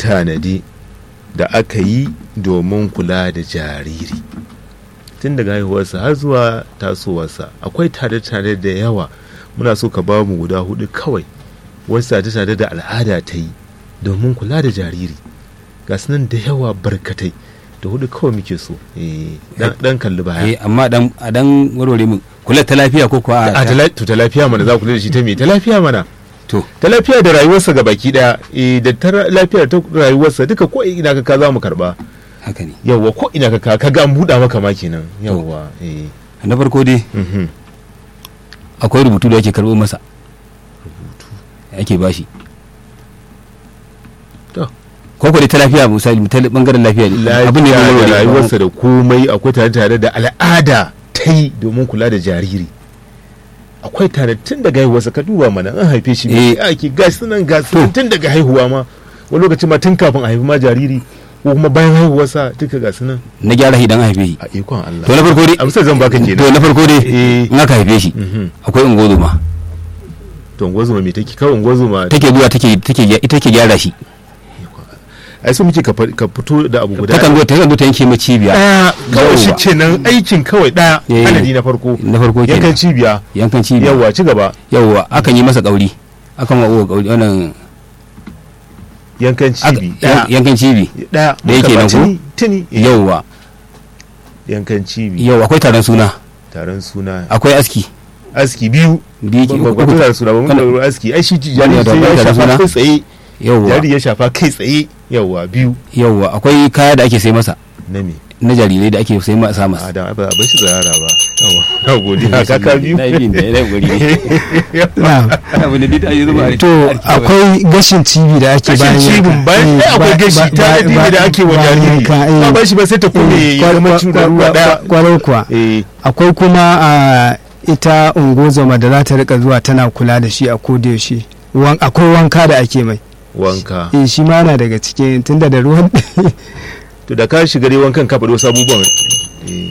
tanade-tanade da aka yi domin kula da jariri tun daga haihuwarsa har zuwa tasowarsa akwai tare-tare da yawa muna so ka ba mu guda hudu kawai wasu tare-tare da al'ada ta yi domin kula da jariri ga su nan da yawa barkatai da hudu kawai muke so Eh, dan- dan kalli baya eh amma dan a dan warware mu kula ta lafiya ko kuwa a ta la- to ta lafiya mana za ku kula da shi ta me ta lafiya mana to ta lafiya da rayuwarsa ga baki daya eh, da ta ra- lafiya ta rayuwarsa duka ko ina ka ka za mu karba haka ne yawwa ko ina ka ka ka ga an buɗa maka ma kenan yawwa eh na farko dai mhm. akwai rubutu da ake karɓo masa ake bashi To. ko kuwa dai ta lafiya misali ta bangaren lafiya ne abin ne lafiya na da warware rayuwarsa da komai akwai tare tare da al'ada ta yi domin kula da jariri akwai tare tun daga haihuwarsa ka duba mana an haife shi Eh. mai ake gashi sunan gashi nan tun daga haihuwa ma wani lokaci ma tun kafin a haifi ma jariri ko kuma bayan haihuwarsa duka gashi nan na gyara shi dan haife shi a ikon Allah to na farko dai amsar zan baka to kenan na farko dai Eh. in aka haife shi Mhm. akwai ungozuma to ngozuma me take kawai ngozuma take zuwa take take ita take gyara shi ai so muke ka fa- ka fito da abu guda takan zo takan zo ta yanke ma cibiya daya kawai shi Yawwa. kenan aikin kawai daya Eh. adadi na farko na farko yankan kenan cibiya yankan cibiya yawa ci gaba yawwa akan yi masa kauri akan wa uwa kauri wannan yankan aka- cibi daya yankan cibi daya Da yake nan ko? tuni tuni eh, yawwa yankan cibi yawwa akwai taron suna taron suna akwai aski aski biyu biyu ke ba ba uku taron suna ba mun Kana- da aski ai shi Wani jari da sai ya taron shafa suna? kai tsaye yawwa jari ya shafa kai tsaye yawa biyu yawwa akwai kaya da ake sai masa na me na jarirai da ake sai masa masa a da ba a bar shi tsayara ba yawa na godiya kaka biyu na yi da ya gori na'am abu da dita yi zuba to akwai gashin cibi da ake gashin bayan cibin yanka. bayan Eh, ai akwai ba- gashi ba- ta ba- da da ake wa bayan jariri yanka, eh. ba bar shi ba sai ta kone ya Kwa- zama kwa- cin da kwa- ruwa daya kwarai kuwa eh akwai kuma a ita ungozoma da za ta rika zuwa tana kula da shi a kodayaushe Wan- akwai wanka da ake mai wanka eh shi ma na daga cikin tunda da ruwan to da ka shiga dai wankan ka faɗi wasu abubuwan eh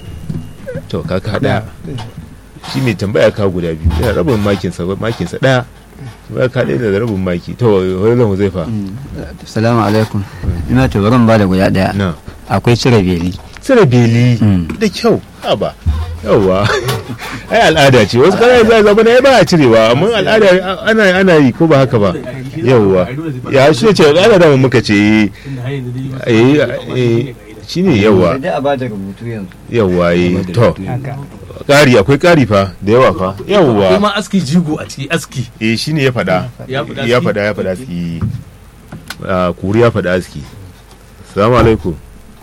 to ka ka hada shi mai tambaya ka guda biyu yana rabin makinsa makinsa daya tambaya ka ɗaya da rabin maki to wani zan zai fa Salamu alaikum. Ina ta barin ba da guda ɗaya. na Akwai cire beli. tsira beli Mm. da kyau haba yawwa ai al'ada ce wasu kana za zama na ba a cirewa amma al'ada ana ana yi ko ba haka ba yawwa ya shi ce al'ada da muka ce eh eh shine yawwa Da a ba da rubutu yanzu. yawwa eh to ƙari akwai ƙari fa da yawa fa yawwa kuma aski jigo a ciki aski eh shine ya faɗa Ya faɗa ya aski? faɗa ya faɗa aski Ah, kuri ya faɗa aski salamu alaikum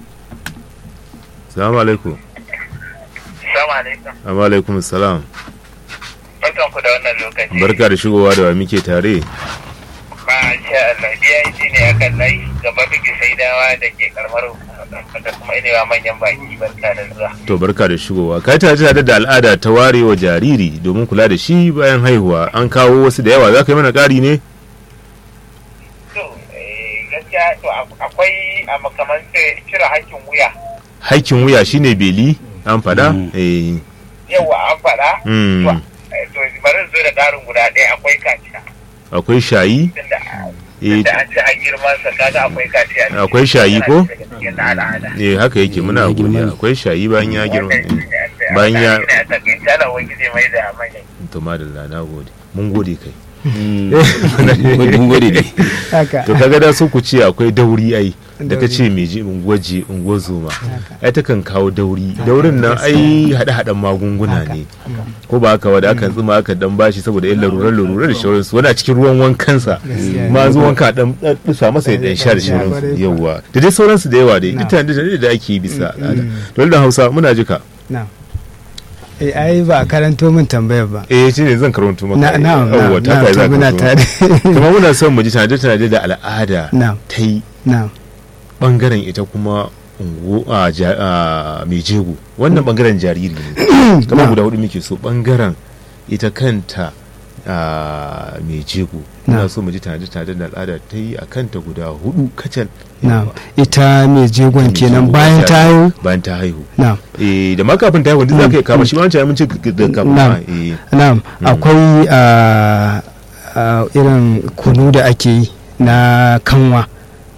salamu alaikum Assalamu alaikum. amma alaikum salam Barkan ku da wannan lokaci. barka da shigowa da wa muke tare Masha Allah. BIG ne a kan layi gaba bigi saidawa da ke karamar hukumar da kuma inewa manyan baki barka da zuwa. to barka da shigowa kai tare tare da al'ada ta ware wa jariri domin kula da shi bayan haihuwa an kawo wasu da yawa za ka yi mana ƙari ne To, eh, gaskiya to ak- akwai a makaman cire hakkin wuya. haƙƙin wuya shine beli an faɗa eh Yawwa an faɗa. mm. To, eh, to bari in zo da ƙarin guda ɗaya akwai kaciya. akwai shayi Tunda eh tunda an ci an girman sa kaga akwai kaciya. ne. Akwai shayi ko? Yana daga cikin na al'ada. eh haka yake muna Ya girma godiya ne. akwai shayi bayan ya girma Wannan eh. shi ne a- bayan ya a- a takaice Allah wani zai mai da manyan to madalla na gode mun gode kai mun gode ne haka to kaga da so ku ce akwai dauri ai da ka ce mai ji unguwaje unguwazoma ai ta kan kawo dauri daurin nan ai hada hadan magunguna ne ko ba haka ba da aka tsima aka dan bashi saboda yin larurar larurar da shauransu wani a cikin ruwan wankansa Gaskiya. ma zo wanka dan dusa masa ya dan sha da shauransu yawa da dai sauransu da yawa dai duk tare da da ake yi bisa al'ada to da Hausa muna jika na eh ai ba a karanto min tambayar ba eh shi ne zan karanto maka na na Yawwa, ta na kai za to ka muna zo. tare kuma muna son mu ji tare tare da al'ada na ta yi na bangaren ita kuma ungu a ja- a mai jego wannan bangaren jariri ne kamar guda hudu muke so bangaren ita kanta a mai jego Na. muna so mu ji tare tare da al'ada ta yi a kanta guda hudu kacal na ita mai jegon Mai kenan jego bayan wacce- ta haihu bayan ta haihu na eh da ma kafin ta haihu duk za ka yi kama shi ma wancan mun ce da kafin Na. ma eh na'am akwai ah, ah, irin kunu da ake yi na kanwa